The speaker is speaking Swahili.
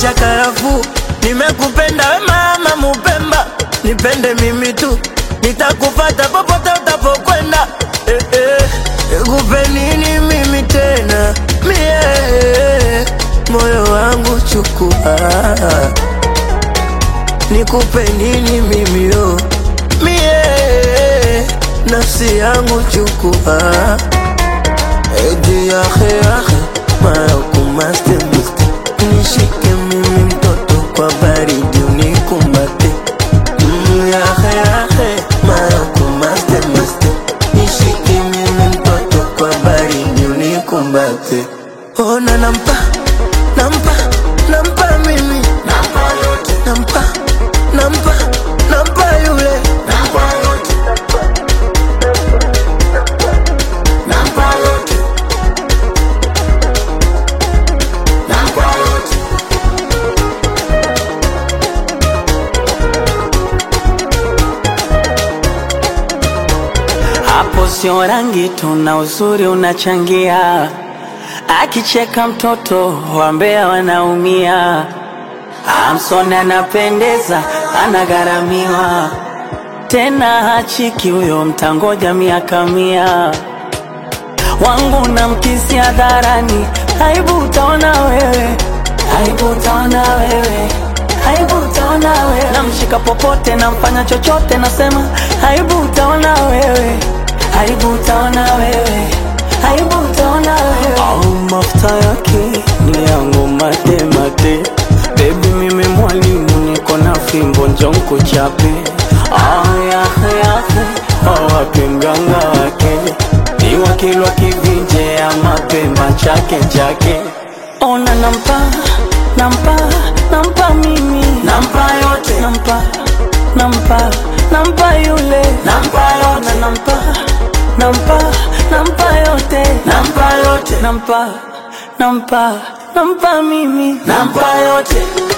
cha karafuu. Nimekupenda we mama Mupemba, nipende mimi tu, nitakupata popote utapokwenda. Eh, eh, nikupe nini mimi tena mie, moyo wangu chukua, nikupe nini mimi yo mie, nafsi yangu chukua, edi yahe yahe mayokumaste muste, nishike mimi mtoto kwa baridi unikumbate Mm, yahe yahe mayokumaste muste, nishike mimi mtoto kwa baridi unikumbate. Ona nampa nampa nampa mimi nampa yote nampa nampa nampa yule nampa yote nampa yote nampa yote Hapo sio rangi tu na uzuri unachangia, akicheka mtoto wambea wanaumia. Amson anapendeza, anagharamiwa tena, hachiki huyo, mtangoja miaka mia. Wangu na mkisi hadharani, aibu utaona wewe, aibu utaona wewe, aibu utaona wewe. Namshika popote, namfanya chochote, nasema aibu utaona wewe, aibu utaona wewe, aibu utaona wewe. Au mafuta yake ni yangu mate mate, baby mimi mwalimu, niko na fimbo njonko chape. Ah, yahe yahe, awapi mganga wake ni wakilwa kivinje ya mapemba chake chake. Ona nampa nampa nampa mimi nampa yote nampa nampa nampa yule nampa yote nampa nampa nampa yote nampa yote nampa nampa nampa mimi nampa yote